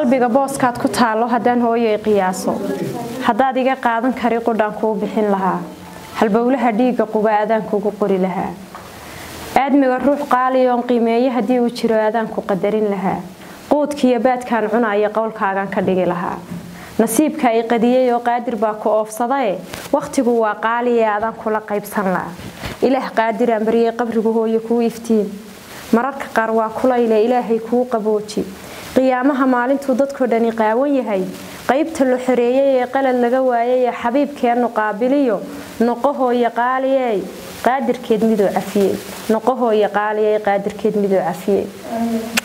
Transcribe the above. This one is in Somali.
qalbiga booskaad ku taallo haddaan hooyoy qiyaaso haddaad iga qaadan kari qudhaan kuu bixin lahaa halbowlaha dhiigga quba adaan kugu qori lahaa aadmiga ruux qaaliyoon qiimeeye haddii uu jiro adaan ku qadarin lahaa quudkiiyo baadkaan cunaya qowlkaagaan ka dhigi lahaa nasiibka i qadiyey oo qaadir baa ku oofsadae wakhtigu waa qaaliye adaan kula qaybsan laha ilaah qaadiraan baryey qabrigu hooyo kuu iftiin mararka qaar waa kulayle ilaahay kuu qabooji qiyaamaha maalintuu dadkoo dhani qaawan yahay qaybta la xoreeyey ee qalad laga waayay ee xabiibkeennu qaabiliyo noqohooyo qaaliyey qaadirkeed midoo cafiyey noqohooyo qaaliyey qaadirkeed midoo cafiyey